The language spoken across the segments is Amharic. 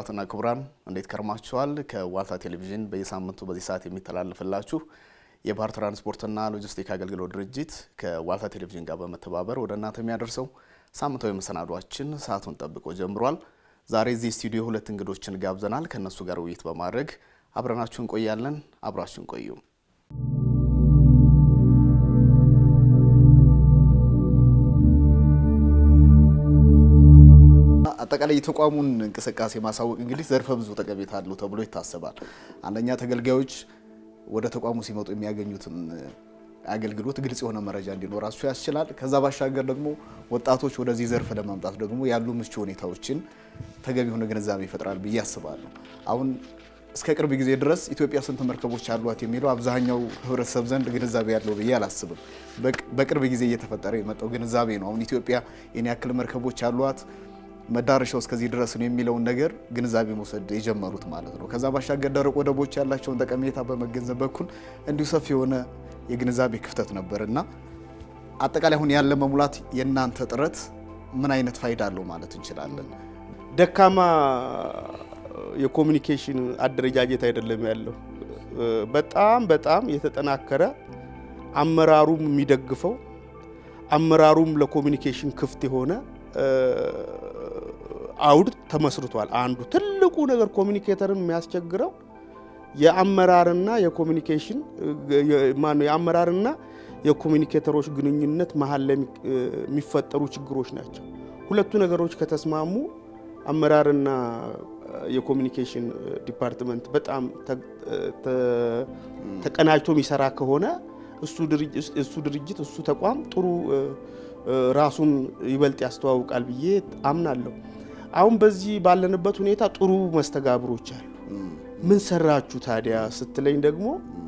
ክቡራትና ክቡራን እንዴት ከርማችኋል? ከዋልታ ቴሌቪዥን በየሳምንቱ በዚህ ሰዓት የሚተላለፍላችሁ የባህር ትራንስፖርትና ሎጂስቲክ አገልግሎት ድርጅት ከዋልታ ቴሌቪዥን ጋር በመተባበር ወደ እናንተ የሚያደርሰው ሳምንታዊ መሰናዷችን ሰዓቱን ጠብቆ ጀምሯል። ዛሬ እዚህ ስቱዲዮ ሁለት እንግዶችን ጋብዘናል። ከእነሱ ጋር ውይይት በማድረግ አብረናችሁ እንቆያለን። አብራችሁን ቆዩ። አጠቃላይ የተቋሙን እንቅስቃሴ ማሳወቅ እንግዲህ ዘርፈ ብዙ ጠቀሜታ አለው ተብሎ ይታሰባል። አንደኛ ተገልጋዮች ወደ ተቋሙ ሲመጡ የሚያገኙትን አገልግሎት ግልጽ የሆነ መረጃ እንዲኖራቸው ያስችላል። ከዛ ባሻገር ደግሞ ወጣቶች ወደዚህ ዘርፍ ለማምጣት ደግሞ ያሉ ምቹ ሁኔታዎችን ተገቢ የሆነ ግንዛቤ ይፈጥራል ብዬ አስባለሁ። አሁን እስከ ቅርብ ጊዜ ድረስ ኢትዮጵያ ስንት መርከቦች አሏት የሚለው አብዛኛው ሕብረተሰብ ዘንድ ግንዛቤ ያለው ብዬ አላስብም። በቅርብ ጊዜ እየተፈጠረ የመጣው ግንዛቤ ነው። አሁን ኢትዮጵያ የኔ ያክል መርከቦች አሏት መዳረሻው እስከዚህ ድረስ ነው የሚለውን ነገር ግንዛቤ መውሰድ የጀመሩት ማለት ነው። ከዛ ባሻገር ደረቅ ወደቦች ያላቸውን ጠቀሜታ በመገንዘብ በኩል እንዲሁ ሰፊ የሆነ የግንዛቤ ክፍተት ነበር እና አጠቃላይ አሁን ያለ መሙላት የእናንተ ጥረት ምን አይነት ፋይዳ አለው ማለት እንችላለን? ደካማ የኮሚኒኬሽን አደረጃጀት አይደለም ያለው። በጣም በጣም የተጠናከረ አመራሩም የሚደግፈው አመራሩም ለኮሚኒኬሽን ክፍት የሆነ አውድ ተመስርቷል። አንዱ ትልቁ ነገር ኮሚኒኬተርን የሚያስቸግረው የአመራርና የኮሚኒኬሽን ማነው የአመራርና የኮሚኒኬተሮች ግንኙነት መሀል ላይ የሚፈጠሩ ችግሮች ናቸው። ሁለቱ ነገሮች ከተስማሙ አመራርና የኮሚኒኬሽን ዲፓርትመንት በጣም ተቀናጅቶ የሚሰራ ከሆነ እሱ ድርጅት እሱ ተቋም ጥሩ ራሱን ይበልጥ ያስተዋውቃል ብዬ አምናለሁ። አሁን በዚህ ባለንበት ሁኔታ ጥሩ መስተጋብሮች አሉ። ምን ሰራችሁ ታዲያ ስትለኝ ደግሞ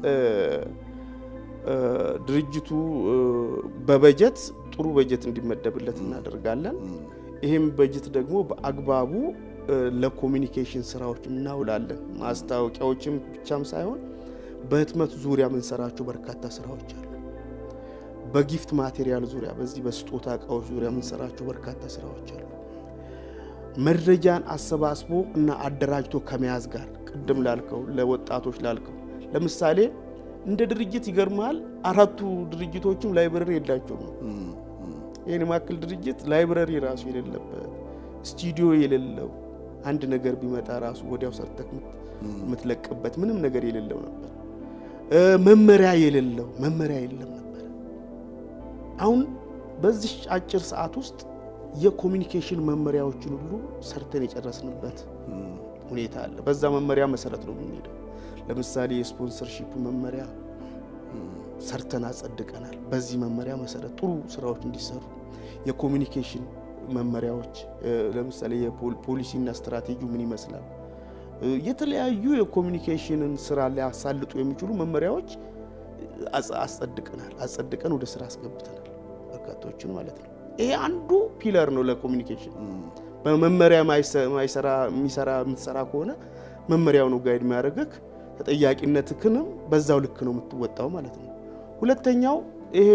ድርጅቱ በበጀት ጥሩ በጀት እንዲመደብለት እናደርጋለን። ይህም በጀት ደግሞ በአግባቡ ለኮሚኒኬሽን ስራዎች እናውላለን። ማስታወቂያዎችም ብቻም ሳይሆን በህትመት ዙሪያ የምንሰራቸው በርካታ ስራዎች አሉ። በጊፍት ማቴሪያል ዙሪያ በዚህ በስጦታ እቃዎች ዙሪያ የምንሰራቸው በርካታ ስራዎች አሉ። መረጃን አሰባስቦ እና አደራጅቶ ከመያዝ ጋር ቅድም ላልከው ለወጣቶች ላልከው ለምሳሌ እንደ ድርጅት ይገርማል። አራቱ ድርጅቶችም ላይብረሪ የላቸውም። ይህን የማክል ድርጅት ላይብረሪ ራሱ የሌለበት ስቱዲዮ የሌለው አንድ ነገር ቢመጣ ራሱ ወዲያው ሰርተክ የምትለቅበት ምንም ነገር የሌለው ነበር። መመሪያ የሌለው መመሪያ የለም ነበር። አሁን በዚህ አጭር ሰዓት ውስጥ የኮሚኒኬሽን መመሪያዎችን ሁሉ ሰርተን የጨረስንበት ሁኔታ አለ። በዛ መመሪያ መሰረት ነው የምንሄደው። ለምሳሌ የስፖንሰርሺፕ መመሪያ ሰርተን አጸድቀናል። በዚህ መመሪያ መሰረት ጥሩ ስራዎች እንዲሰሩ የኮሚኒኬሽን መመሪያዎች ለምሳሌ የፖሊሲና ስትራቴጂው ምን ይመስላል፣ የተለያዩ የኮሚኒኬሽንን ስራ ሊያሳልጡ የሚችሉ መመሪያዎች አጸድቀናል። አጸድቀን ወደ ስራ አስገብተናል በርካቶችን ማለት ነው። ይሄ አንዱ ፒለር ነው ለኮሚኒኬሽን። በመመሪያ የሚሰራ የምትሰራ ከሆነ መመሪያው ነው ጋይድ የሚያደርግህ ተጠያቂነትህንም በዛው ልክ ነው የምትወጣው ማለት ነው። ሁለተኛው ይሄ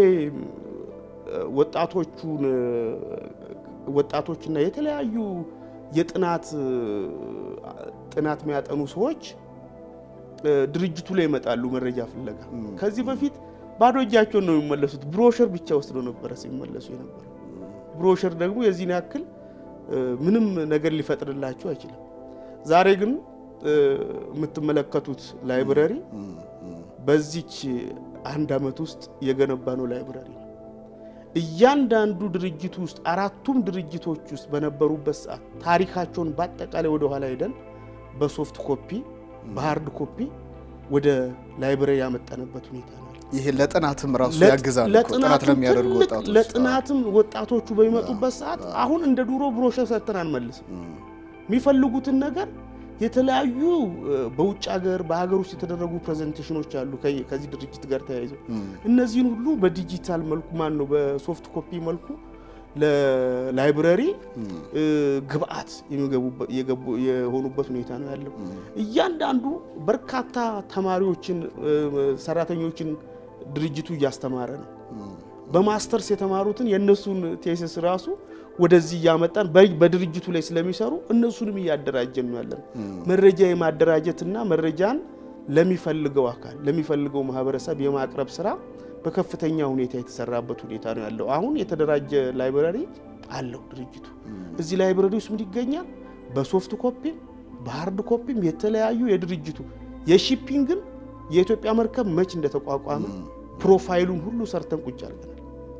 ወጣቶቹን ወጣቶችና የተለያዩ የጥናት ጥናት የሚያጠኑ ሰዎች ድርጅቱ ላይ ይመጣሉ መረጃ ፍለጋ። ከዚህ በፊት ባዶ እጃቸውን ነው የሚመለሱት። ብሮሸር ብቻ ወስደው ነበረ ሲመለሱ የነበረ። ብሮሸር ደግሞ የዚህን ያክል ምንም ነገር ሊፈጥርላቸው አይችልም። ዛሬ ግን የምትመለከቱት ላይብረሪ በዚች አንድ ዓመት ውስጥ የገነባ ነው ላይብረሪ ነው። እያንዳንዱ ድርጅት ውስጥ አራቱም ድርጅቶች ውስጥ በነበሩበት ሰዓት ታሪካቸውን በአጠቃላይ ወደ ኋላ ሄደን በሶፍት ኮፒ በሀርድ ኮፒ ወደ ላይብረሪ ያመጣንበት ሁኔታ ነው። ይሄ ለጥናትም ራሱ ያግዛል። ጥናት ለሚያደርጉ ወጣቶች ለጥናትም ወጣቶቹ በሚመጡበት ሰዓት አሁን እንደ ድሮ ብሮሸር ሰርተን አንመልስም። የሚፈልጉትን ነገር የተለያዩ በውጭ ሀገር በሀገር ውስጥ የተደረጉ ፕሬዘንቴሽኖች አሉ ከዚህ ድርጅት ጋር ተያይዘው እነዚህን ሁሉ በዲጂታል መልኩ ማን ነው በሶፍት ኮፒ መልኩ ለላይብረሪ ግብአት የሆኑበት ሁኔታ ነው ያለው። እያንዳንዱ በርካታ ተማሪዎችን ሰራተኞችን ድርጅቱ እያስተማረ ነው። በማስተርስ የተማሩትን የእነሱን ቴሲስ ራሱ ወደዚህ እያመጣን በድርጅቱ ላይ ስለሚሰሩ እነሱንም እያደራጀን ነው ያለን። መረጃ የማደራጀትና መረጃን ለሚፈልገው አካል ለሚፈልገው ማህበረሰብ የማቅረብ ስራ በከፍተኛ ሁኔታ የተሰራበት ሁኔታ ነው ያለው። አሁን የተደራጀ ላይብረሪ አለው ድርጅቱ። እዚህ ላይብረሪ ውስጥ ምን ይገኛል? በሶፍት ኮፒም በሀርድ ኮፒም የተለያዩ የድርጅቱ የሺፒንግን የኢትዮጵያ መርከብ መች እንደተቋቋመ ፕሮፋይሉን ሁሉ ሰርተን ቁጭ አድርገናል።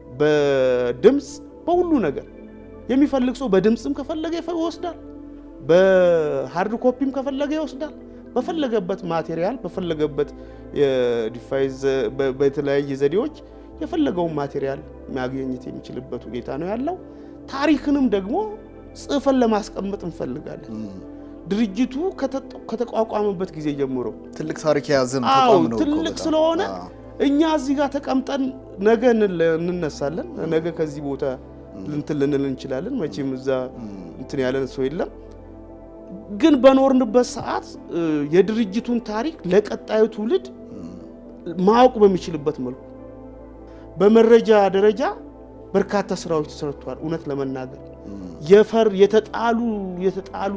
በድምፅ በሁሉ ነገር የሚፈልግ ሰው በድምፅም ከፈለገ ይወስዳል፣ በሀርድ ኮፒም ከፈለገ ይወስዳል። በፈለገበት ማቴሪያል በፈለገበት የዲቫይስ በተለያየ ዘዴዎች የፈለገውን ማቴሪያል ማግኘት የሚችልበት ሁኔታ ነው ያለው። ታሪክንም ደግሞ ጽፈን ለማስቀመጥ እንፈልጋለን። ድርጅቱ ከተቋቋመበት ጊዜ ጀምሮ ትልቅ ታሪክ የያዘም አዎ ተቋም ነው እኮ ትልቅ በጣም። ስለሆነ አዎ። እኛ እዚህ ጋር ተቀምጠን ነገ እንለ- እንነሳለን። ነገ ከዚህ ቦታ እንትን ልንል እንችላለን። መቼም እዛ እንትን ያለን ሰው የለም። ግን በኖርንበት ሰዓት እ፣ የድርጅቱን ታሪክ ለቀጣዩ ትውልድ ማወቅ በሚችልበት መልኩ በመረጃ ደረጃ በርካታ ስራዎች ተሰርተዋል። እውነት ለመናገር የፈር የተጣሉ የተጣሉ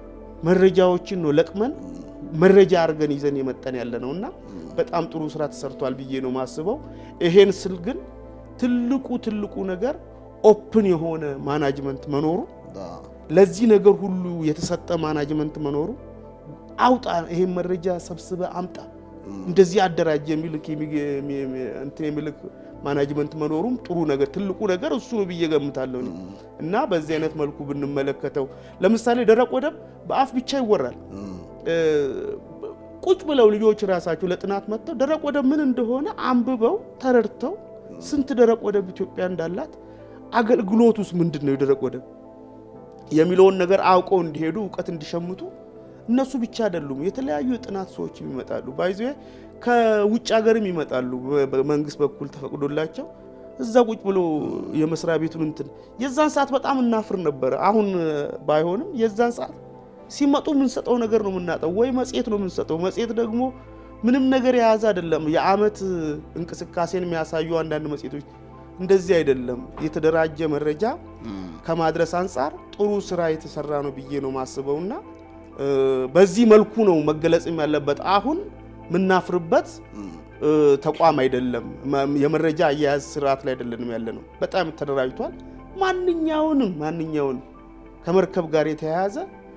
መረጃዎችን ነው ለቅመን መረጃ አድርገን ይዘን የመጠን ያለ ነው እና በጣም ጥሩ ስራ ተሰርቷል ብዬ ነው ማስበው። ይሄን ስል ግን ትልቁ ትልቁ ነገር ኦፕን የሆነ ማናጅመንት መኖሩ አዎ። ለዚህ ነገር ሁሉ የተሰጠ ማናጅመንት መኖሩ አውጣ ይሄን መረጃ ሰብስበ አምጣ እንደዚህ አደራጅ የሚልክ የሚግ- የሚ- የሚ- እንትን የሚልክ ማናጅመንት መኖሩም ጥሩ ነገር ትልቁ ነገር እሱ ነው ብዬ ገምታለሁ እኔ። እና በዚህ አይነት መልኩ ብንመለከተው ለምሳሌ ደረቅ ወደብ በአፍ ብቻ ይወራል። እ፣ ቁጭ ብለው ልጆች ራሳቸው ለጥናት መጥተው ደረቅ ወደብ ምን እንደሆነ አንብበው ተረድተው ስንት ደረቅ ወደብ ኢትዮጵያ እንዳላት አገልግሎት ውስጥ ምንድን ነው የደረቅ ወደብ የሚለውን ነገር አውቀው እንዲሄዱ እውቀት እንዲሸምቱ እነሱ ብቻ አይደሉም። የተለያዩ የጥናት ሰዎችም ይመጣሉ። ባይዘ ከውጭ ሀገርም ይመጣሉ። በ- በመንግስት በኩል ተፈቅዶላቸው እዛ ቁጭ ብሎ የመስሪያ ቤቱን እንትን የዛን ሰዓት በጣም እናፍር ነበረ። አሁን ባይሆንም የዛን ሰዓት ሲመጡ የምንሰጠው ነገር ነው የምናጠው፣ ወይ መጽሔት ነው የምንሰጠው። መጽሔት ደግሞ ምንም ነገር የያዘ አይደለም። የአመት እንቅስቃሴን የሚያሳዩ አንዳንድ መጽሔቶች እንደዚህ አይደለም። የተደራጀ መረጃ ከማድረስ አንጻር ጥሩ ስራ የተሰራ ነው ብዬ ነው ማስበውና እ፣ በዚህ መልኩ ነው መገለጽም ያለበት። አሁን የምናፍርበት እ፣ ተቋም አይደለም። መ- የመረጃ አያያዝ ስርዓት ላይ አይደለንም ያለ ነው። በጣም ተደራጅቷል። ማንኛውንም ማንኛውንም ከመርከብ ጋር የተያያዘ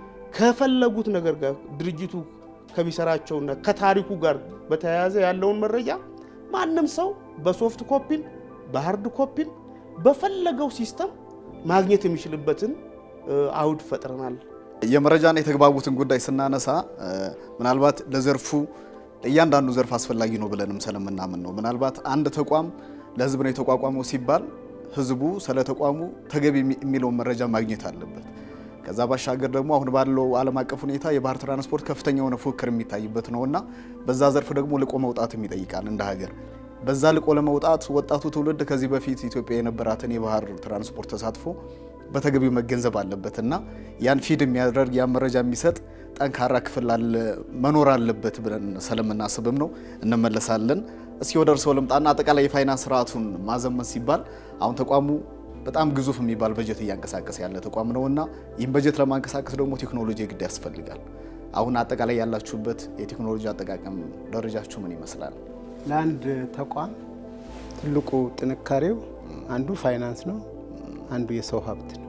ከፈለጉት ነገር ጋር ድርጅቱ ከሚሰራቸውና ከታሪኩ ጋር በተያያዘ ያለውን መረጃ ማንም ሰው በሶፍት ኮፒም በሀርድ ኮፒም በፈለገው ሲስተም ማግኘት የሚችልበትን እ፣ አውድ ፈጥረናል። የመረጃና የተግባቡትን ጉዳይ ስናነሳ እ፣ ምናልባት ለዘርፉ ለእያንዳንዱ ዘርፍ አስፈላጊ ነው ብለንም ስለምናምን ነው። ምናልባት አንድ ተቋም ለሕዝብ ነው የተቋቋመው ሲባል ሕዝቡ ስለ ተቋሙ ተገቢ የሚ- የሚለውን መረጃ ማግኘት አለበት። ከዛ ባሻገር ደግሞ አሁን ባለው ዓለም አቀፍ ሁኔታ የባህር ትራንስፖርት ከፍተኛ የሆነ ፉክክር የሚታይበት ነው እና በዛ ዘርፍ ደግሞ ልቆ መውጣትም ይጠይቃል እንደ ሀገር። በዛ ልቆ ለመውጣት ወጣቱ ትውልድ ከዚህ በፊት ኢትዮጵያ የነበራትን የባህር ትራንስፖርት ተሳትፎ በተገቢው መገንዘብ አለበት እና ያን ፊድ የሚያደርግ ያን መረጃ የሚሰጥ ጠንካራ ክፍል አለ መኖር አለበት ብለን ስለምናስብም ነው። እንመለሳለን። እስኪ ወደ እርስዎ ልምጣና አጠቃላይ የፋይናንስ ስርዓቱን ማዘመን ሲባል አሁን ተቋሙ በጣም ግዙፍ የሚባል በጀት እያንቀሳቀሰ ያለ ተቋም ነው እና ይህን በጀት ለማንቀሳቀስ ደግሞ ቴክኖሎጂ ግድ ያስፈልጋል። አሁን አጠቃላይ ያላችሁበት የቴክኖሎጂ አጠቃቀም ደረጃችሁ ምን ይመስላል? ለአንድ ተቋም ትልቁ ጥንካሬው አንዱ ፋይናንስ ነው፣ አንዱ የሰው ሀብት ነው።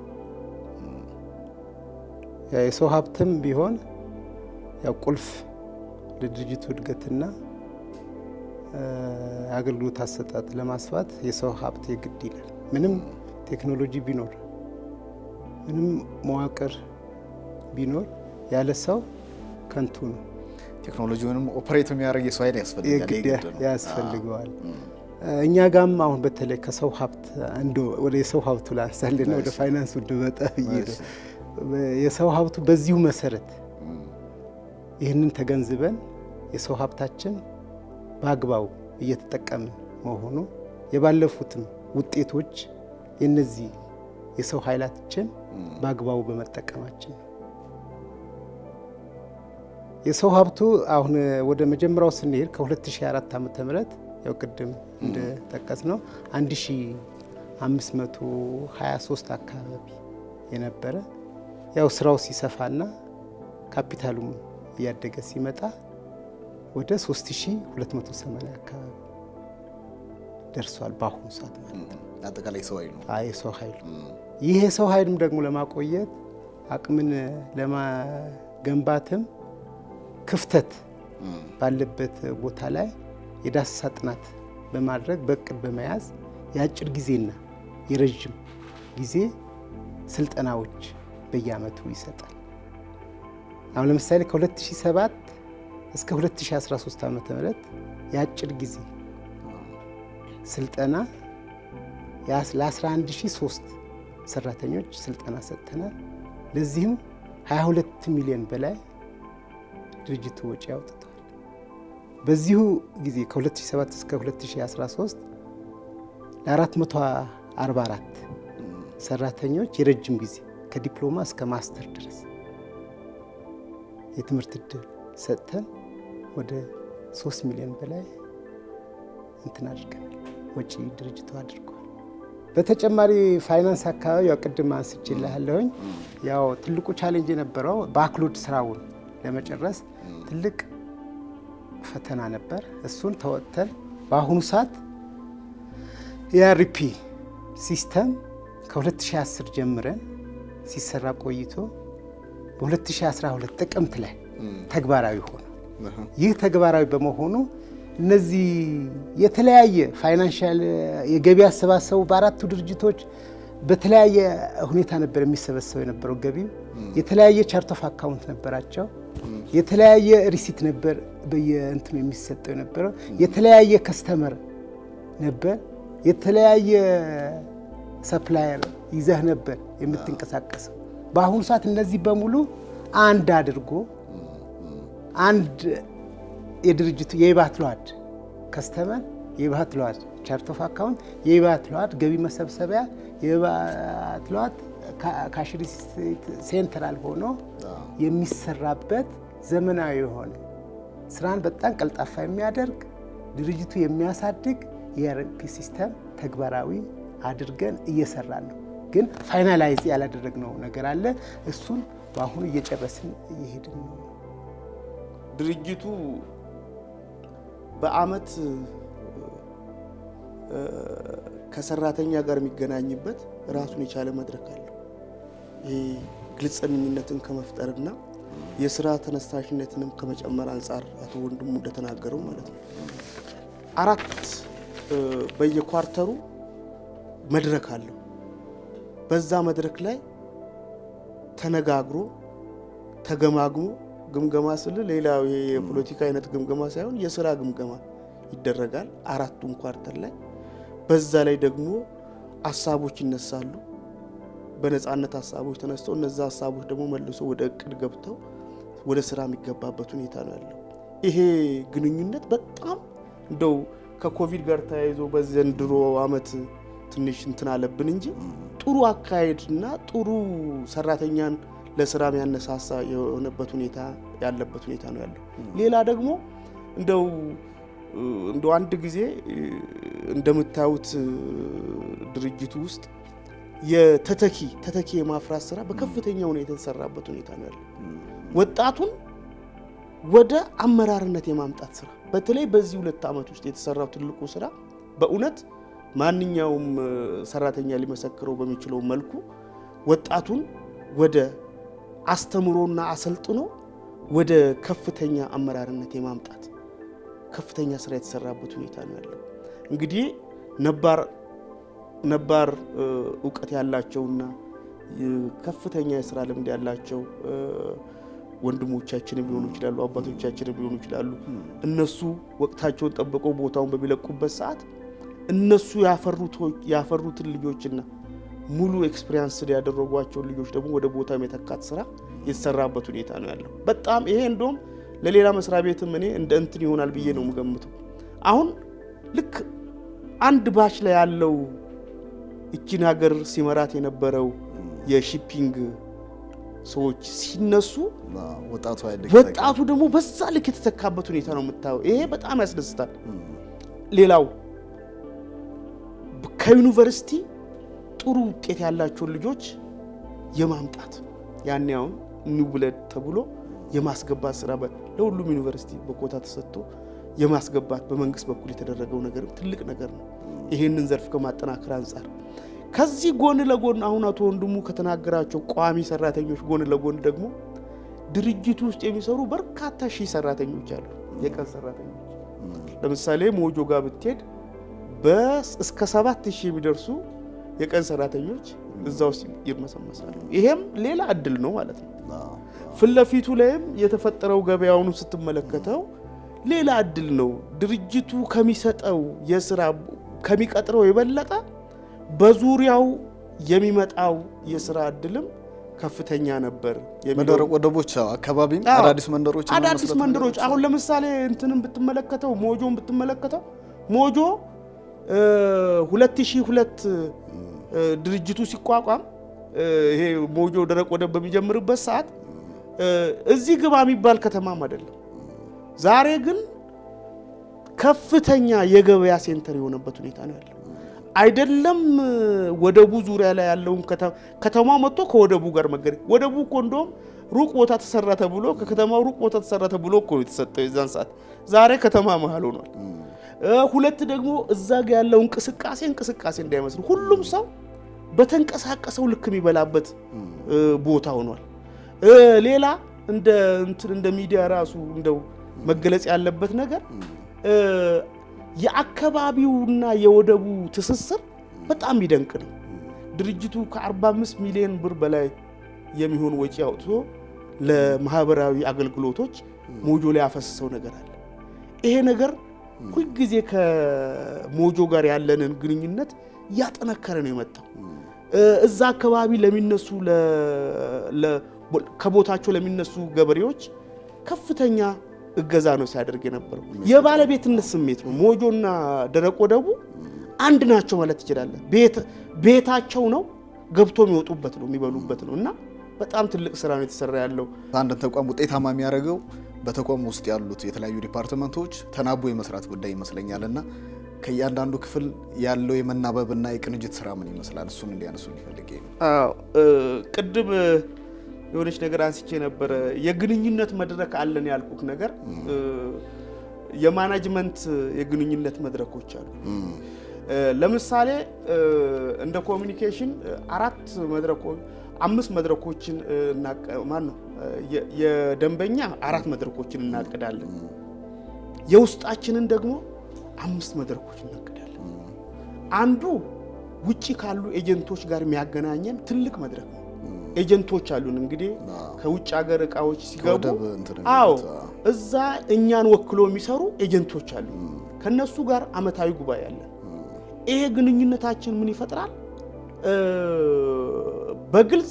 ያ የሰው ሀብትም ቢሆን ያው ቁልፍ ለድርጅቱ እድገትና እ፣ አገልግሎት አሰጣጥ ለማስፋት የሰው ሀብት የግድ ይላል። ምንም ቴክኖሎጂ ቢኖር ምንም መዋቅር ቢኖር ያለ ሰው ከንቱ ነው። ቴክኖሎጂውንም ኦፕሬት የሚያደርግ የሰው ኃይል ያስፈልጋል። የግድ የግድ ነው። ያስፈልገዋል። እኛ ጋም አሁን በተለይ ከሰው ሀብት አንዱ ወደ የሰው ሀብቱ ላንሳልና ወደ ፋይናንሱ እንድመጣ ብዬ ነው። የሰው ሀብቱ በዚሁ መሰረት ይህንን ተገንዝበን የሰው ሀብታችን በአግባቡ እየተጠቀምን መሆኑ የባለፉትም ውጤቶች የነዚህ የሰው ኃይላችን በአግባቡ በመጠቀማችን ነው። የሰው ሀብቱ አሁን ወደ መጀመሪያው ስንሄድ ከ2004 ዓ ም ያው ቅድም እንደጠቀስ ነው 1000 523 አካባቢ የነበረ ያው ስራው ሲሰፋና ካፒታሉም እያደገ ሲመጣ ወደ 3280 አካባቢ ደርሷል። በአሁኑ ሰዓት ማለት ነው። አጠቃላይ ሰው ኃይሉ አይ የሰው ኃይሉ ይህ የሰው ኃይልም ደግሞ ለማቆየት አቅምን ለማገንባትም ክፍተት ባለበት ቦታ ላይ የዳሰሳ ጥናት በማድረግ በእቅድ በመያዝ የአጭር ጊዜና የረዥም ጊዜ ስልጠናዎች በየአመቱ ይሰጣል። አሁን ለምሳሌ ከ2007 እስከ 2013 ዓ ም የአጭር ጊዜ ስልጠና ለ11003 ሰራተኞች ስልጠና ሰጥተናል። ለዚህም 22 ሚሊዮን በላይ ድርጅቱ ወጪ አውጥተዋል። በዚሁ ጊዜ ከ2007 እስከ 2013 ለ444 ሰራተኞች የረጅም ጊዜ ከዲፕሎማ እስከ ማስተር ድረስ የትምህርት እድል ሰጥተን ወደ 3 ሚሊዮን በላይ እንትን አድርገናል። ወጪ ድርጅቱ አድርጓል። በተጨማሪ ፋይናንስ አካባቢ ያው ቅድም አንስቼልሃለሁኝ። ያው ትልቁ ቻሌንጅ የነበረው ባክሎድ ስራውን ለመጨረስ ትልቅ ፈተና ነበር። እሱን ተወጥተን በአሁኑ ሰዓት የአርፒ ሲስተም ከ2010 ጀምረን ሲሰራ ቆይቶ በ2012 ጥቅምት ላይ ተግባራዊ ሆነ። ይህ ተግባራዊ በመሆኑ እነዚህ የተለያየ ፋይናንሻል የገቢ አሰባሰቡ በአራቱ ድርጅቶች በተለያየ ሁኔታ ነበር የሚሰበሰበው የነበረው ገቢው። የተለያየ ቻርት ኦፍ አካውንት ነበራቸው። የተለያየ ሪሲት ነበር በየእንትኑ የሚሰጠው የነበረው። የተለያየ ከስተመር ነበር። የተለያየ ሰፕላየር ይዘህ ነበር የምትንቀሳቀሰው። በአሁኑ ሰዓት እነዚህ በሙሉ አንድ አድርጎ አንድ የድርጅቱ የኢባት ለዋድ ከስተመር የኢባት ለዋድ ቻርት ኦፍ አካውንት የኢባት ለዋድ ገቢ መሰብሰቢያ የኢባት ለዋድ ካሽ ሪሲት ሴንትራል ሆኖ የሚሰራበት ዘመናዊ የሆነ ስራን በጣም ቀልጣፋ የሚያደርግ ድርጅቱ የሚያሳድግ የአርፒ ሲስተም ተግባራዊ አድርገን እየሰራን ነው። ግን ፋይናላይዝ ያላደረግነው ነገር አለ። እሱን በአሁኑ እየጨረስን እየሄድን ነው። ድርጅቱ በአመት ከሰራተኛ ጋር የሚገናኝበት ራሱን የቻለ መድረክ አለው። ይሄ ግልጸኝነትን ከመፍጠርና የስራ ተነሳሽነትንም ከመጨመር አንጻር አቶ ወንድሙ እንደተናገረው ማለት ነው። አራት በየኳርተሩ መድረክ አለው። በዛ መድረክ ላይ ተነጋግሮ ተገማግሞ ግምገማ ስል ሌላው ይሄ የፖለቲካ አይነት ግምገማ ሳይሆን የስራ ግምገማ ይደረጋል። አራቱም ኳርተር ላይ በዛ ላይ ደግሞ ሀሳቦች ይነሳሉ። በነፃነት ሀሳቦች ተነስተው እነዛ ሀሳቦች ደግሞ መልሶ ወደ እቅድ ገብተው ወደ ስራ የሚገባበት ሁኔታ ነው ያለው። ይሄ ግንኙነት በጣም እንደው ከኮቪድ ጋር ተያይዞ በዘንድሮ አመት ትንሽ እንትን አለብን እንጂ ጥሩ አካሄድ እና ጥሩ ሰራተኛን ለስራ የሚያነሳሳ የሆነበት ሁኔታ ያለበት ሁኔታ ነው ያለው። ሌላ ደግሞ እንደው እንደው አንድ ጊዜ እንደምታዩት ድርጅቱ ውስጥ የተተኪ ተተኪ የማፍራት ስራ በከፍተኛ ሁኔታ የተሰራበት ሁኔታ ነው ያለው። ወጣቱን ወደ አመራርነት የማምጣት ስራ በተለይ በዚህ ሁለት ዓመት ውስጥ የተሰራው ትልቁ ስራ በእውነት ማንኛውም ሰራተኛ ሊመሰክረው በሚችለው መልኩ ወጣቱን ወደ አስተምሮና አሰልጥኖ ወደ ከፍተኛ አመራርነት የማምጣት ከፍተኛ ስራ የተሰራበት ሁኔታ ነው ያለው። እንግዲህ ነባር ነባር እውቀት ያላቸውና ከፍተኛ የስራ ልምድ ያላቸው ወንድሞቻችንም ሊሆኑ ይችላሉ፣ አባቶቻችንም ሊሆኑ ይችላሉ። እነሱ ወቅታቸውን ጠብቀው ቦታውን በሚለቁበት ሰዓት እነሱ ያፈሩትን ልጆችና ሙሉ ኤክስፔሪንስ ያደረጓቸውን ልጆች ደግሞ ወደ ቦታ የመተካት ስራ የተሰራበት ሁኔታ ነው ያለው። በጣም ይሄ እንደውም ለሌላ መስሪያ ቤትም እኔ እንደ እንትን ይሆናል ብዬ ነው የምገምተው። አሁን ልክ አንድ ባች ላይ ያለው እቺን ሀገር ሲመራት የነበረው የሺፒንግ ሰዎች ሲነሱ ወጣቱ ወጣቱ ደግሞ በዛ ልክ የተተካበት ሁኔታ ነው የምታየው። ይሄ በጣም ያስደስታል። ሌላው ከዩኒቨርሲቲ ጥሩ ውጤት ያላቸውን ልጆች የማምጣት ያኔ አሁን ኒው ብለድ ተብሎ የማስገባት ስራ በ- ለሁሉም ዩኒቨርሲቲ በኮታ ተሰጥቶ የማስገባት በመንግስት በኩል የተደረገው ነገርም ትልቅ ነገር ነው። ይሄንን ዘርፍ ከማጠናከር አንጻር ከዚህ ጎን ለጎን አሁን አቶ ወንድሙ ከተናገራቸው ቋሚ ሰራተኞች ጎን ለጎን ደግሞ ድርጅቱ ውስጥ የሚሰሩ በርካታ ሺህ ሰራተኞች አሉ፣ የቀን ሰራተኞች። ለምሳሌ ሞጆ ጋር ብትሄድ በስ እስከ ሰባት ሺህ የሚደርሱ የቀን ሰራተኞች እዛ ውስጥ ይርመሰመሳሉ። ይሄም ሌላ እድል ነው ማለት ነው። ፊት ለፊቱ ላይም የተፈጠረው ገበያውኑ ስትመለከተው ሌላ እድል ነው። ድርጅቱ ከሚሰጠው የስራ ከሚቀጥረው የበለጠ በዙሪያው የሚመጣው የስራ እድልም ከፍተኛ ነበር የሚለው በደረቅ ወደቦች አካባቢም አዎ። አዳዲስ መንደሮች አዳዲስ መንደሮች አሁን ለምሳሌ እንትንን ብትመለከተው ሞጆን ብትመለከተው ሞጆ እ 2002 እ ድርጅቱ ሲቋቋም እ ይሄ ሞጆ ደረቅ ወደብ በሚጀምርበት ሰዓት እ እዚህ ግባ የሚባል ከተማም አይደለም። ዛሬ ግን ከፍተኛ የገበያ ሴንተር የሆነበት ሁኔታ ነው ያለው። አይደለም እ ወደቡ ዙሪያ ላይ ያለውን ከተማ ከተማው መጥቶ ከወደቡ ጋር መገናኘት ወደቡ እኮ እንደውም ሩቅ ቦታ ተሰራ ተብሎ ከከተማው ሩቅ ቦታ ተሰራ ተብሎ እኮ ነው የተሰጠው የዛን ሰዓት። ዛሬ ከተማ መሀል ሆኗል። እ ሁለት ደግሞ እዛ ጋ ያለው እንቅስቃሴ እንቅስቃሴ እንዳይመስል ሁሉም ሰው በተንቀሳቀሰው ልክ የሚበላበት እ ቦታ ሆኗል። እ ሌላ እንደ እንትን እንደ ሚዲያ ራሱ እንደው መገለጽ ያለበት ነገር እ የአካባቢውና የወደቡ ትስስር በጣም ይደንቅ ነው። ድርጅቱ ከ45 ሚሊዮን ብር በላይ የሚሆን ወጪ አውጥቶ ለማህበራዊ አገልግሎቶች ሞጆ ላይ ያፈሰሰው ነገር አለ። ይሄ ነገር ሁልጊዜ ከሞጆ ጋር ያለንን ግንኙነት እያጠነከረ ነው የመጣው። እ እዛ አካባቢ ለሚነሱ ለ- ለ- ከቦታቸው ለሚነሱ ገበሬዎች ከፍተኛ እገዛ ነው ሲያደርግ የነበረው። የባለቤትነት ስሜት ነው። ሞጆና ደረቅ ወደቡ አንድ ናቸው ማለት ትችላለን። ቤት ቤታቸው ነው፣ ገብቶ የሚወጡበት ነው፣ የሚበሉበት ነው እና በጣም ትልቅ ስራ ነው የተሰራ ያለው። አንድን ተቋም ውጤታማ የሚያደርገው በተቋም ውስጥ ያሉት የተለያዩ ዲፓርትመንቶች ተናቦ የመስራት ጉዳይ ይመስለኛል እና ከእያንዳንዱ ክፍል ያለው የመናበብና የቅንጅት ስራ ምን ይመስላል? እሱን እንዲያነሱ ሊፈልግ ነው። አዎ እ ቅድም እ የሆነች ነገር አንስቼ ነበረ። የግንኙነት መድረክ አለን ያልኩት ነገር እ የማናጅመንት የግንኙነት መድረኮች አሉ። እ ለምሳሌ እ እንደ ኮሚኒኬሽን እ አራት መድረኮች አምስት መድረኮችን እ እናቀ- ማን ነው እ የ- የደንበኛ አራት መድረኮችን እናቅዳለን። የውስጣችንን ደግሞ አምስት መድረኮች እናቅዳለን። አንዱ ውጪ ካሉ ኤጀንቶች ጋር የሚያገናኘን ትልቅ መድረክ ነው። ኤጀንቶች አሉን እንግዲህ ከውጭ ሀገር እቃዎች ሲገቡ ከወደብ እንትን አዎ የሚሉት፣ አዎ። እዛ እኛን ወክሎ የሚሰሩ ኤጀንቶች አሉ። ከነሱ ጋር አመታዊ ጉባኤ አለን። ይሄ ግንኙነታችን ምን ይፈጥራል? እ በግልጽ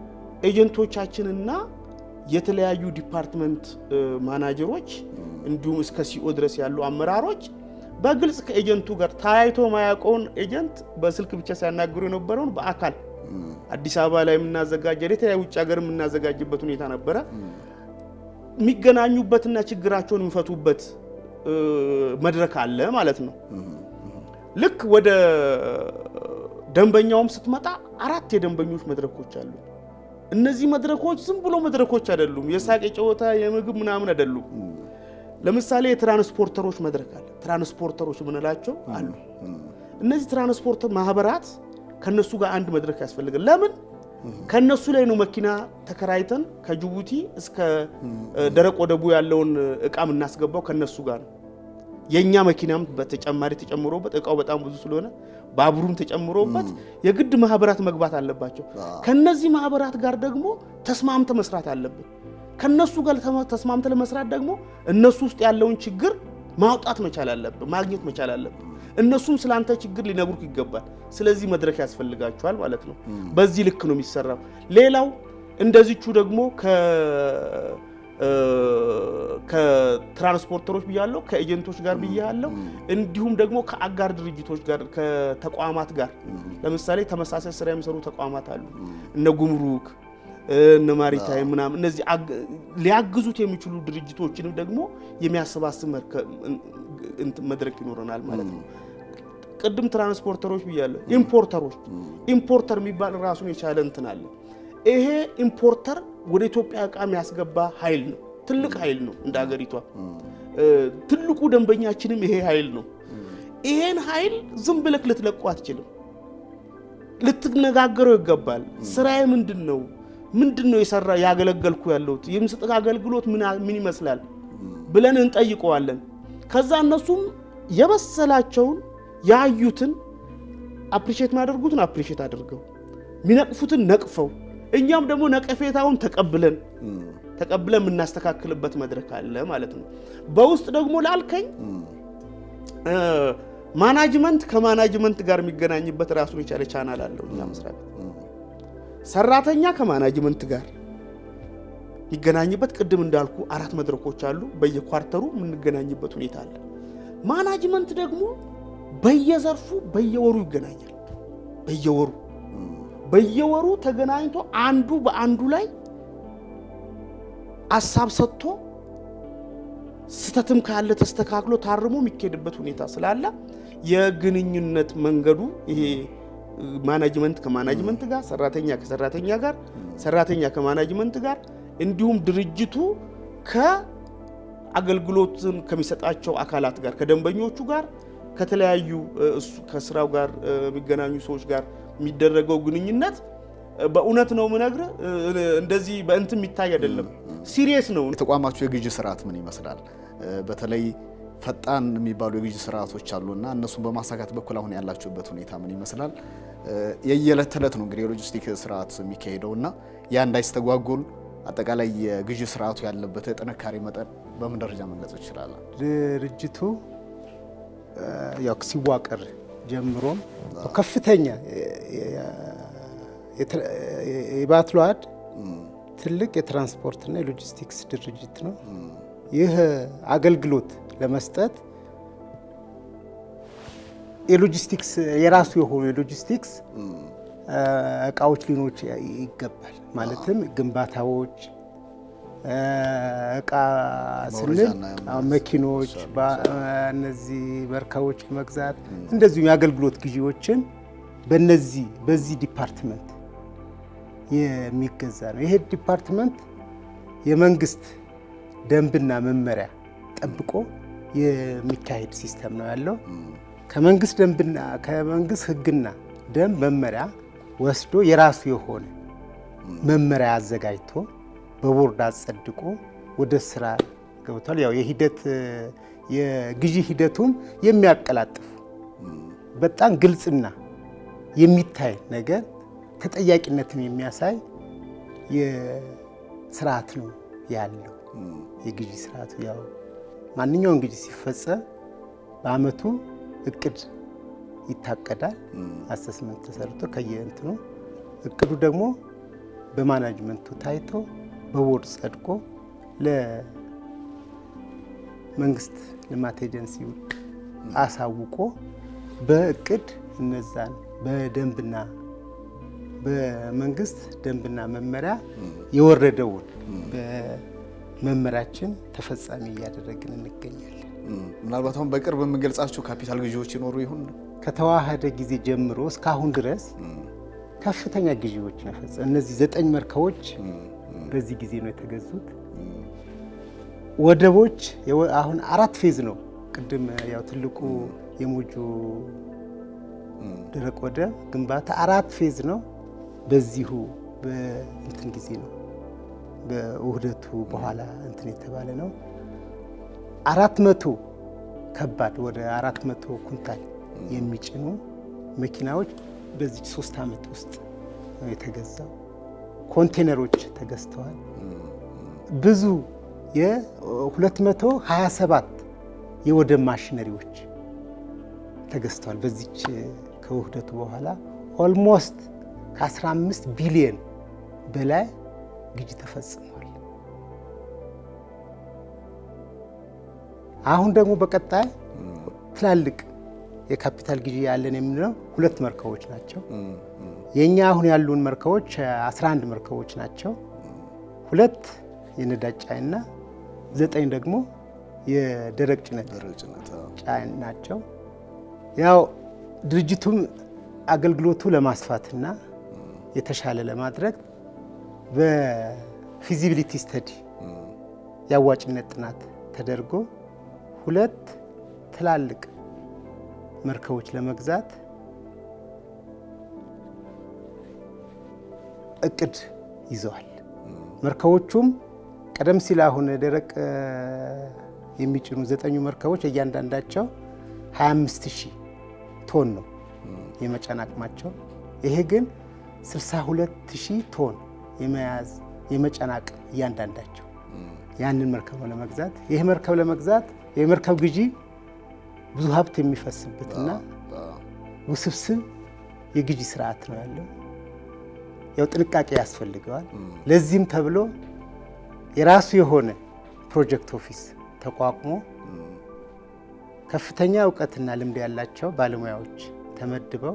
ኤጀንቶቻችንና የተለያዩ ዲፓርትመንት እ ማናጀሮች እንዲሁም እስከ ሲኦ ድረስ ያሉ አመራሮች በግልጽ ከኤጀንቱ ጋር ተያይቶ ማያውቀውን ኤጀንት በስልክ ብቻ ሲያናግሩ የነበረውን በአካል አዲስ አበባ ላይ የምናዘጋጀ የተለያዩ ውጭ ሀገር የምናዘጋጅበት ሁኔታ ነበረ። የሚገናኙበትና ችግራቸውን የሚፈቱበት እ መድረክ አለ ማለት ነው። ልክ ወደ ደንበኛውም ስትመጣ አራት የደንበኞች መድረኮች አሉ። እነዚህ መድረኮች ዝም ብሎ መድረኮች አይደሉም። የሳቅ የጨዋታ የምግብ ምናምን አይደሉም። ለምሳሌ የትራንስፖርተሮች መድረክ አለ። ትራንስፖርተሮች የምንላቸው አሉ። እነዚህ ትራንስፖርት ማህበራት ከነሱ ጋር አንድ መድረክ ያስፈልጋል። ለምን? ከነሱ ላይ ነው መኪና ተከራይተን ከጅቡቲ እስከ እ ደረቅ ወደቡ ያለውን እቃ የምናስገባው ከነሱ ጋር ነው። የእኛ መኪናም በተጨማሪ ተጨምሮበት እቃው በጣም ብዙ ስለሆነ ባቡሩም ተጨምሮበት የግድ ማህበራት መግባት አለባቸው። ከነዚህ ማህበራት ጋር ደግሞ ተስማምተ መስራት አለብን። ከነሱ ጋር ተማ- ተስማምተ ለመስራት ደግሞ እነሱ ውስጥ ያለውን ችግር ማውጣት መቻል አለብን፣ ማግኘት መቻል አለብን። እነሱም ስላንተ ችግር ሊነግሩክ ይገባል። ስለዚህ መድረክ ያስፈልጋቸዋል ማለት ነው። በዚህ ልክ ነው የሚሰራው። ሌላው እንደዚቹ ደግሞ ከ እ ከትራንስፖርተሮች ብያለሁ፣ ከኤጀንቶች ጋር ብያለሁ። እንዲሁም ደግሞ ከአጋር ድርጅቶች ጋር ከተቋማት ጋር ለምሳሌ ተመሳሳይ ስራ የሚሰሩ ተቋማት አሉ። እነ ጉምሩክ እነ ማሪታይም ምናምን እነዚህ አግ- ሊያግዙት የሚችሉ ድርጅቶችንም ደግሞ የሚያሰባስብ መርከ- እንትን መድረክ ይኖረናል ማለት ነው። ቅድም ትራንስፖርተሮች ብያለሁ። ኢምፖርተሮች ኢምፖርተር የሚባል ራሱን የቻለ እንትን አለ። ይሄ ኢምፖርተር ወደ ኢትዮጵያ እቃ የሚያስገባ ኃይል ነው። ትልቅ ኃይል ነው። እንደ ሀገሪቷ ትልቁ ደንበኛችንም ይሄ ኃይል ነው። ይሄን ኃይል ዝም ብለክ ልትለቁ አትችልም። ልትነጋገረው ይገባል። ስራዬ ምንድን ነው? ምንድን ነው የሰራ ያገለገልኩ ያለሁት የምሰጥ አገልግሎት ምን ይመስላል ብለን እንጠይቀዋለን። ከዛ እነሱም የመሰላቸውን ያዩትን አፕሪሼት የሚያደርጉትን አፕሪሼት አድርገው የሚነቅፉትን ነቅፈው እኛም ደግሞ ነቀፌታውን ተቀብለን ተቀብለን የምናስተካክልበት መድረክ አለ ማለት ነው። በውስጥ ደግሞ ላልከኝ ማናጅመንት ከማናጅመንት ጋር የሚገናኝበት ራሱን የቻለ ቻናል አለው እኛ መስሪያ ቤት። ሰራተኛ ከማናጅመንት ጋር የሚገናኝበት ቅድም እንዳልኩ አራት መድረኮች አሉ። በየኳርተሩ የምንገናኝበት ሁኔታ አለ። ማናጅመንት ደግሞ በየዘርፉ በየወሩ ይገናኛል። በየወሩ በየወሩ ተገናኝቶ አንዱ በአንዱ ላይ አሳብ ሰጥቶ ስተትም ካለ ተስተካክሎ ታርሞ የሚካሄድበት ሁኔታ ስላለ የግንኙነት መንገዱ ይሄ ማናጅመንት ከማናጅመንት ጋር፣ ሰራተኛ ከሰራተኛ ጋር፣ ሰራተኛ ከማናጅመንት ጋር እንዲሁም ድርጅቱ ከአገልግሎትን ከሚሰጣቸው አካላት ጋር ከደንበኞቹ ጋር ከተለያዩ እሱ ከስራው ጋር የሚገናኙ ሰዎች ጋር የሚደረገው ግንኙነት በእውነት ነው ምነግር እንደዚህ በእንትን የሚታይ አይደለም። ሲሪየስ ነው። የተቋማችሁ የግዢ ስርዓት ምን ይመስላል? በተለይ ፈጣን የሚባሉ የግዢ ስርዓቶች አሉና እነሱን በማሳካት በኩል አሁን ያላችሁበት ሁኔታ ምን ይመስላል? የየዕለት ተዕለት ነው እንግዲህ የሎጂስቲክ ስርዓት የሚካሄደው እና ያ እንዳይስተጓጎል አጠቃላይ የግዢ ስርዓቱ ያለበት የጥንካሬ መጠን በምን ደረጃ መግለጽ ይችላለን? ድርጅቱ ያው ሲዋቀር ጀምሮም ከፍተኛ የባትሏድ ትልቅ የትራንስፖርትና የሎጂስቲክስ ድርጅት ነው። ይህ አገልግሎት ለመስጠት የሎጂስቲክስ የራሱ የሆኑ የሎጂስቲክስ እቃዎች ሊኖች ይገባል። ማለትም ግንባታዎች እቃ ስንል መኪኖች፣ እነዚህ መርከቦች መግዛት እንደዚሁም የአገልግሎት ግዢዎችን በነዚህ በዚህ ዲፓርትመንት የሚገዛ ነው። ይሄ ዲፓርትመንት የመንግስት ደንብና መመሪያ ጠብቆ የሚካሄድ ሲስተም ነው ያለው። ከመንግስት ደንብና ከመንግስት ሕግና ደንብ መመሪያ ወስዶ የራሱ የሆነ መመሪያ አዘጋጅቶ በቦርድ አጸድቆ ወደ ስራ ገብቷል። ያው የሂደት የግዢ ሂደቱም የሚያቀላጥፉ በጣም ግልጽና የሚታይ ነገር ተጠያቂነትን የሚያሳይ የስርዓት ነው ያለው። የግዢ ስርዓቱ ያው ማንኛውም ግዢ ሲፈጸም በአመቱ እቅድ ይታቀዳል። አሰስመንት ተሰርቶ ከየእንትኑ እቅዱ ደግሞ በማናጅመንቱ ታይቶ በቦርድ ጸድቆ ለመንግስት ልማት ኤጀንሲ አሳውቆ በእቅድ እነዛን በደንብና በመንግስት ደንብና መመሪያ የወረደውን በመመሪያችን ተፈጻሚ እያደረግን እንገኛለን። ምናልባት አሁን በቅርብ የምንገልጻቸው ካፒታል ግዢዎች ይኖሩ ይሆን? ከተዋሃደ ጊዜ ጀምሮ እስካሁን ድረስ ከፍተኛ ግዢዎች ነው የፈጸመው። እነዚህ ዘጠኝ መርከቦች በዚህ ጊዜ ነው የተገዙት። ወደቦች አሁን አራት ፌዝ ነው። ቅድም ያው ትልቁ የሞጆ ደረቅ ወደብ ግንባታ አራት ፌዝ ነው። በዚሁ በእንትን ጊዜ ነው በውህደቱ በኋላ እንትን የተባለ ነው። አራት መቶ ከባድ ወደ አራት መቶ ኩንታል የሚጭኑ መኪናዎች በዚህ ሶስት ዓመት ውስጥ ነው የተገዛው። ኮንቴነሮች ተገዝተዋል። ብዙ የ227 የወደብ ማሽነሪዎች ተገዝተዋል። በዚች ከውህደቱ በኋላ ኦልሞስት ከ15 ቢሊየን በላይ ግዢ ተፈጽሟል። አሁን ደግሞ በቀጣይ ትላልቅ የካፒታል ግዢ ያለን የምንለው ሁለት መርከቦች ናቸው። የእኛ አሁን ያሉን መርከቦች 11 መርከቦች ናቸው። ሁለት የነዳጅ ጫኝና ዘጠኝ ደግሞ የደረቅ ጭነት ጫኝ ናቸው። ያው ድርጅቱም አገልግሎቱ ለማስፋትና የተሻለ ለማድረግ በፊዚቢሊቲ ስተዲ የአዋጭነት ጥናት ተደርጎ ሁለት ትላልቅ መርከቦች ለመግዛት እቅድ ይዘዋል። መርከቦቹም ቀደም ሲል አሁን ደረቅ የሚጭኑ ዘጠኙ መርከቦች እያንዳንዳቸው 25 ሺህ ቶን ነው የመጫን አቅማቸው። ይሄ ግን 62 ሺህ ቶን የመያዝ የመጫን አቅም እያንዳንዳቸው ያንን መርከብ ለመግዛት ይህ መርከብ ለመግዛት የመርከብ ግዢ ብዙ ሀብት የሚፈስበትና ውስብስብ የግዢ ስርዓት ነው ያለው። ያው ጥንቃቄ ያስፈልገዋል። ለዚህም ተብሎ የራሱ የሆነ ፕሮጀክት ኦፊስ ተቋቁሞ ከፍተኛ እውቀትና ልምድ ያላቸው ባለሙያዎች ተመድበው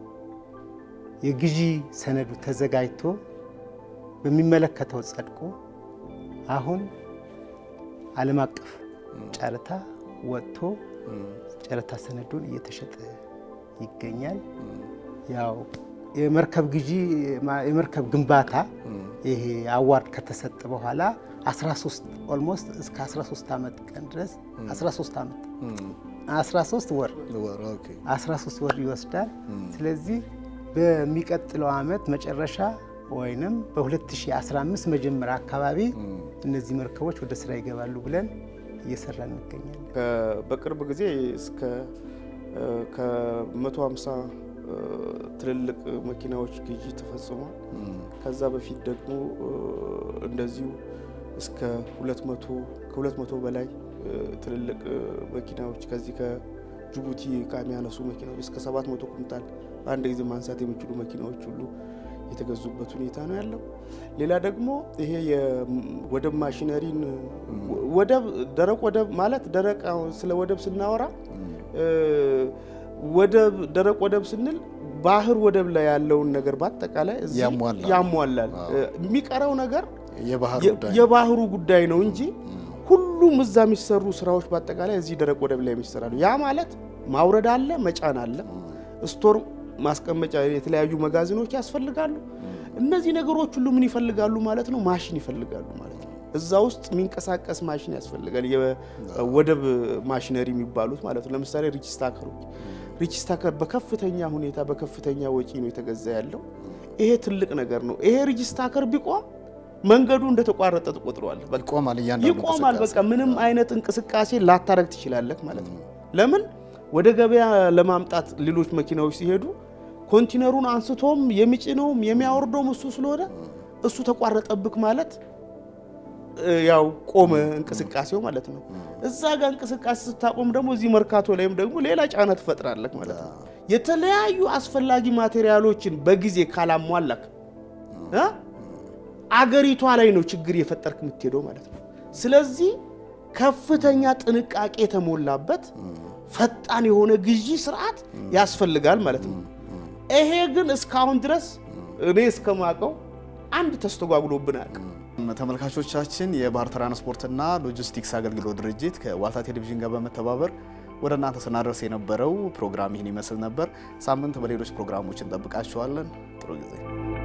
የግዢ ሰነዱ ተዘጋጅቶ በሚመለከተው ጸድቆ አሁን ዓለም አቀፍ ጨረታ ወጥቶ ጨረታ ሰነዱን እየተሸጠ ይገኛል። ያው የመርከብ ግዢ የመርከብ ግንባታ ይሄ አዋርድ ከተሰጠ በኋላ 13 ኦልሞስት እስከ 13 ዓመት ቀን ድረስ 13 ዓመት 13 ወር 13 ወር ይወስዳል። ስለዚህ በሚቀጥለው ዓመት መጨረሻ ወይንም በ2015 መጀመሪያ አካባቢ እነዚህ መርከቦች ወደ ስራ ይገባሉ ብለን እየሰራ እንገኛለን። በቅርብ ጊዜ እስከ ከ150 ትልልቅ መኪናዎች ግዢ ተፈጽሟል። ከዛ በፊት ደግሞ እንደዚሁ እስከ 200 ከ200 በላይ ትልልቅ መኪናዎች ከዚህ ከጅቡቲ እቃ የሚያነሱ መኪናዎች እስከ 700 ኩንታል በአንድ ጊዜ ማንሳት የሚችሉ መኪናዎች ሁሉ የተገዙበት ሁኔታ ነው ያለው። ሌላ ደግሞ ይሄ የወደብ ማሽነሪን ወደብ ደረቅ ወደብ ማለት ደረቅ ስለ ወደብ ስናወራ ወደብ ደረቅ ወደብ ስንል ባህር ወደብ ላይ ያለውን ነገር በአጠቃላይ እዚህ ያሟላል። የሚቀረው ነገር የባህሩ ጉዳይ ነው እንጂ ሁሉም እዛ የሚሰሩ ስራዎች በአጠቃላይ እዚህ ደረቅ ወደብ ላይ የሚሰራሉ። ያ ማለት ማውረድ አለ፣ መጫን አለ፣ ስቶር ማስቀመጫ የተለያዩ መጋዘኖች ያስፈልጋሉ። እነዚህ ነገሮች ሁሉ ምን ይፈልጋሉ ማለት ነው? ማሽን ይፈልጋሉ ማለት ነው። እዛ ውስጥ የሚንቀሳቀስ ማሽን ያስፈልጋል። የወደብ ማሽነሪ የሚባሉት ማለት ነው። ለምሳሌ ሪችስታከሮች፣ ሪችስታከር በከፍተኛ ሁኔታ በከፍተኛ ወጪ ነው የተገዛ ያለው። ይሄ ትልቅ ነገር ነው። ይሄ ሪችስታከር ቢቆም መንገዱ እንደተቋረጠ ትቆጥረዋል። ይቆማል። በቃ ምንም አይነት እንቅስቃሴ ላታረግ ትችላለህ ማለት ነው። ለምን ወደ ገበያ ለማምጣት ሌሎች መኪናዎች ሲሄዱ ኮንቲነሩን አንስቶም የሚጭነውም የሚያወርደውም እሱ ስለሆነ እሱ ተቋረጠብክ ማለት ያው ቆመ እንቅስቃሴው ማለት ነው። እዛ ጋር እንቅስቃሴ ስታቆም ደግሞ እዚህ መርካቶ ላይም ደግሞ ሌላ ጫና ትፈጥራለህ ማለት ነው። የተለያዩ አስፈላጊ ማቴሪያሎችን በጊዜ ካላሟላክ አገሪቷ ላይ ነው ችግር የፈጠርክ የምትሄደው ማለት ነው። ስለዚህ ከፍተኛ ጥንቃቄ የተሞላበት ፈጣን የሆነ ግዢ ስርዓት ያስፈልጋል ማለት ነው። ይሄ ግን እስካሁን ድረስ እኔ እስከማውቀው አንድ ተስተጓጉሎብን አያውቅም። ተመልካቾቻችን የባህር ትራንስፖርትና ሎጂስቲክስ አገልግሎት ድርጅት ከዋልታ ቴሌቪዥን ጋር በመተባበር ወደ እናንተ ስናደርስ የነበረው ፕሮግራም ይህን ይመስል ነበር። ሳምንት በሌሎች ፕሮግራሞች እንጠብቃችኋለን። ጥሩ ጊዜ